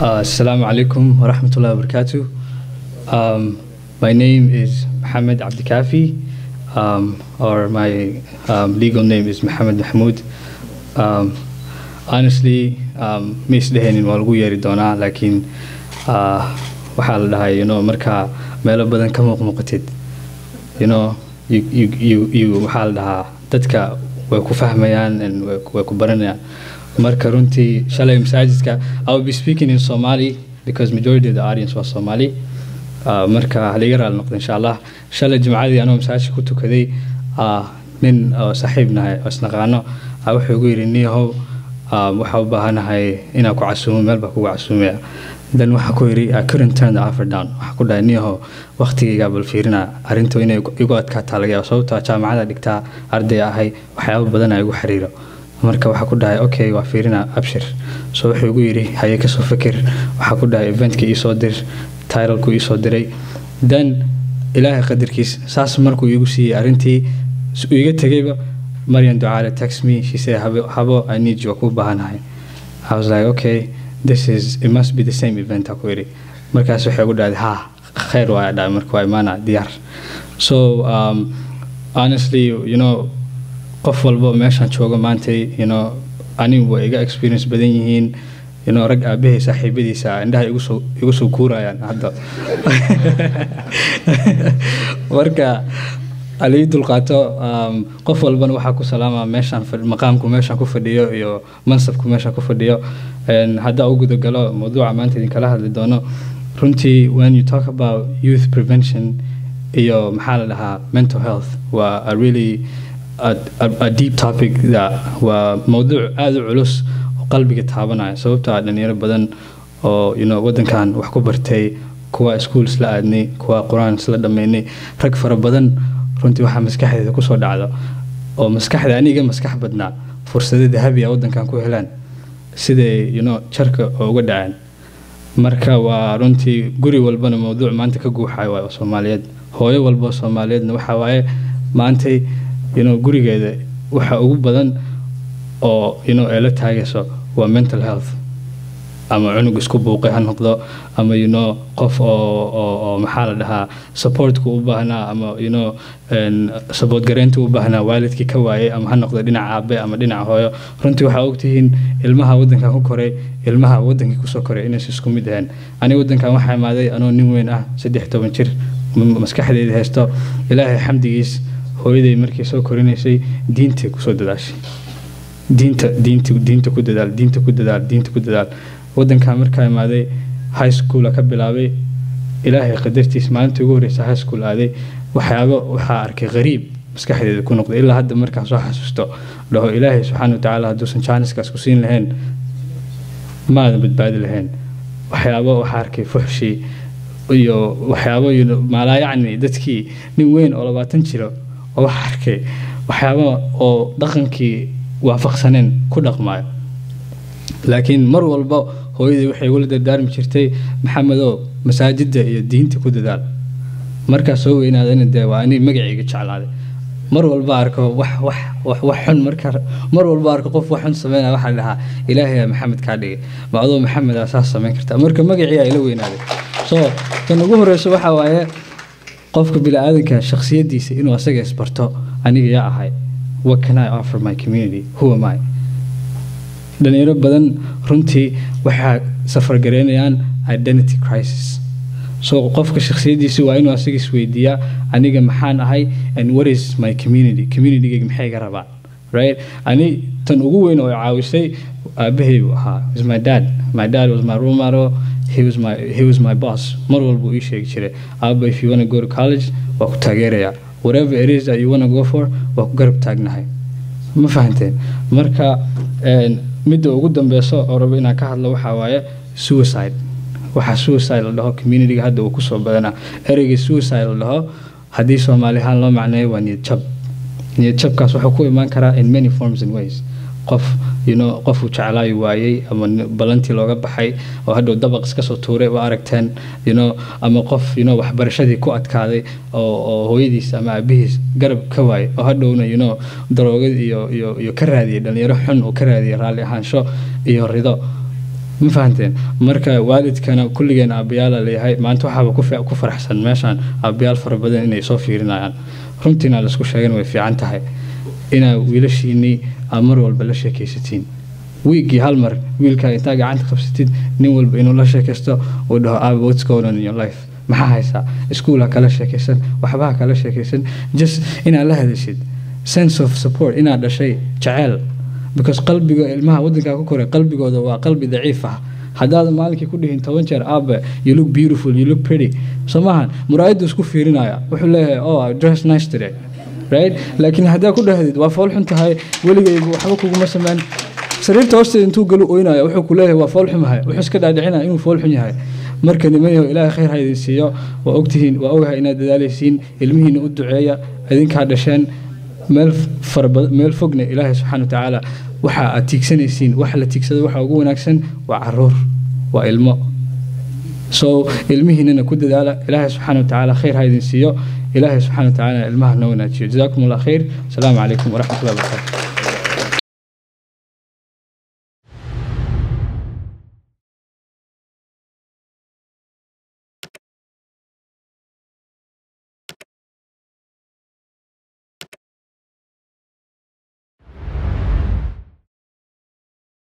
Uh, Assalamu alaikum wa rahmatullahi wa barakatuh. Um, my name is Mohammed Abdikafi, um, or my um, legal name is Mohammed Mahmoud. Um, honestly, um, ma isdhehaynin waa lagu yeeri doonaa laakiin uh, waxaa la dhahay you know, markaa meelo badan ka muuqmuuqatid you know, you, you, you, you, waxaa la dhahaa dadka way ku fahmayaan and way, way ku baranayaan marka runtii shalay masaajidka I will be speaking in Somali because majority of the audience was Somali uh, marka haliga raali noqdo insha allah shalay jimcadii anoo masaajidka ku tukaday uh, nin oo saaxiib nahay oo isnaqaano uh, wuxuu igu yidhi niyahow uh, waxaa u baahanahay inaan ku casuumo meel baa kugu casuumaya then waxaa ku yidhi I couldn't turn the offer down waxaa ku dhahay niyahow waqtigaygaa bal fiirina arrintu inay igu adkaataa laga yaabo sababtoo ah jaamacada dhigtaa arday ahay waxyaabo badan ay igu xiriiro marka waxaa ku dhahay okay waa fiirina abshir so wuxuu igu yidhi haye kasoo fikir waxaa ku dhahay eventka iisoo dir titlku iisoo diray then ilaahay qadarkiis saas markuu iigu siiyey arrintii uu iga tegayba maryan ducaale text me she said habo, habo i need you waa kuu baahanahay i was like okay this is it must be the same event aku yidhi markaas waxay ugu dhahday ha khayr waa dhahay marka waa imaana diyaar so um, honestly you know qof walba meeshaan joogo maantay you know anigu way iga experience badan yihiin you know rag aabahay saaxiibadiisa indhaha igu soo igu soo kuurayaan hadda marka alii dulqaato um, qof walbana waxaa ku salaama meeshaan maqaamku meeshaan ku fadhiyo iyo mansabku meeshaan ku fadhiyo haddaa u gudagalo mawduuca maanta idinkala hadli doono runtii when you talk about youth prevention iyo maxaa la dhahaa mental health waa a really a, a, a deep topic that waa mawduuc aada u culus oo qalbiga taabanaya sababtoo ah dhalinyaro badan oo you know, waddankan wax ku bartay kuwa iskuul isla aadnay kuwa qur-aan isla dhammaynay rag fara badan runtii waxaa maskaxdeeda kusoo dhacdo oo maskaxda aniga maskax badnaa fursado dahabi a waddankan ku helaan siday you know, jarka uga dhaceen marka waa runtii guri walbana mawduuc maanta ka guuxayo waa soomaaliyeed hooyo walba soomaaliyeedna waxaa waaye maantay you know, gurigeeda waxa ugu badan oo you know, ay la taagayso waa mental health ama cunug isku buuqay ha noqdo ama you know, qof oo, oo, oo maxaa la dhahaa supportku u baahnaa ama you know, support gareynta u baahnaa waalidkii ka waayay ama ha noqdo dhinaca aabe ama dhinaca hooyo runtii waxaa ogtihiin ilmaha waddankan ku koray ilmaha waddankii kusoo koray inaysa isku mid ahayn aniga waddankan waxaa imaaday anoo nin weyn ah saddex toban jir maskaxdeeda haysto ilaahay xamdigiis hooyaday markii soo korinaysay diintay kusoo dadaashay diinta diinta diinta ku dadaal diinta ku dadaal diinta ku dadaal waddankaa markaa imaaday high schoola ka bilaabay ilaahay qadartiis maalintii ugu horreysa high school aaday waxyaabo waxaa arkay qariib maskaxdeeda ku noqday ilaa hadda markaan soo xasuusto dhaho ilaahay subxaana watacaala hadduusan jaaniskaas ku siin lahayn maadan badbaadi lahayn waxyaabo waxaa arkay fuxshi iyo waxyaabo maalaa yacni dadkii nin weyn oo labaatan jiro oo waxaa arkay waxyaabo oo dhaqankii waafaqsaneen ku dhaqmaayo laakiin mar walba hooyadii waxay igula dardaarmi jirtay maxamedow masaajidda iyo diinta ku dadaal markaa soo weynaadana dee waa ani magacayga jeclaaday mar walba arko wax wax wax wax xun marka mar walba arko qof wax xun sameynaya waxaa la dhahaa ilaahay maxamed kaa dhigay ma adoo maxamed aa saas samayn kartaa marka magacii aa ila weynaaday so tan ugu horeyso waxaa waaye qofka bini-aadanka shakhsiyadiisa inuu asaga isbarto aniga yaa ahay what can I offer my community who am I dhalinyaro badan runtii waxaa safargareynayaan identity crisis so qofka shakhsiyadiisa waa inuu asaga isweydiiyaa aniga maxaan ahay and what is my community communitygayga maxay iga rabaan right ani tan ugu weyn oo caawisay aabahay buu ahaa is my dad my dad was my role model he was my he was my boss mar walba uu ii sheegi jiray aaba if you want to go to college waa ku taageerayaa whatever it is that you want to go for waa ku garab taagnahay ma fahanteen marka midda ugu dambeyso oo rabo inaan ka hadlo waxaa waaye suicide waxaa suicide la dhaho communityga hadda uu kusoo badanaa ereyga suicide la dhaho haddii soomaali ahaan loo macneeyo waa niyad jab niyad jabkaas wuxuu ku imaan karaa in many forms and ways qof you know qofuu jeclaayo waayey ama balantii looga baxay oo hadhow dabaq iska soo tuuray waa aragteen you know ama qof you know waxbarashadii ku adkaaday oo oo hooyadiis ama aabihiis garab ka waayay oo hadhowna you know daroogad iyo iyo iyo ka raadiyay dhalinyaro xun uu ka raadiyay raalli ahaansho iyo rido ma fahanteen marka waalidkana kulligeen aabbayaala leeyahay maanta waxaaba ku fi- ku faraxsan meeshaan aabbayaal fara badan inay soo fiirinayaan runtiina laisku sheegan way fiican tahay inaa wiilashiinii aad mar walba la sheekaysatiin wiigii hal mar wiilkaa intaa gacanta qabsatid nin walba inuu la sheekaysto uu dhaho aaba what's going on in your life maxaa haysaa iskuul ha kala sheekaysan waxba ha kala sheekaysan just inaad la hadashid sense of support inaad dhashay jaceyl because qalbiga ilmaha wadankaa ku koray qalbigooda waa qalbi daciif ah haddaad maalinkii ku dhihin toban jeer aabe you look beautiful you look pretty soo maahan muraayaddu isku fiirinaya wuxuu leeyahay oh I dress nice today right laakiin haddaa ku dhahdid waa fool xun tahay weligaygu waxba kuguma sameyn sariirta hoosteeda intuu galu oynaya wuxuu ku leeyahay waa fool xumahay wuxuu iska dhaadhicinaya inuu fool xun yahay marka nimanyaho ilaahay khayr ha idin siiyo waa ogtihiin waa ogahay inaad dadaalaysiin ilmihiina u duceeya idinkaa dhasheen meel farabad meel fogna ilaahay subxaana watacaala waxa aad tiigsanaysiin waxa la tiigsado waxa ugu wanaagsan waa caruur waa ilmo so ilmihiinana ku dadaala ilaahay subxaana watacaala khayr ha idin siiyo ilaahay subxaana watacaala ilmaha noo wanaajiyo jazaakum allah khayr asalaamu calaykum waraxmatullahi wabarakaatu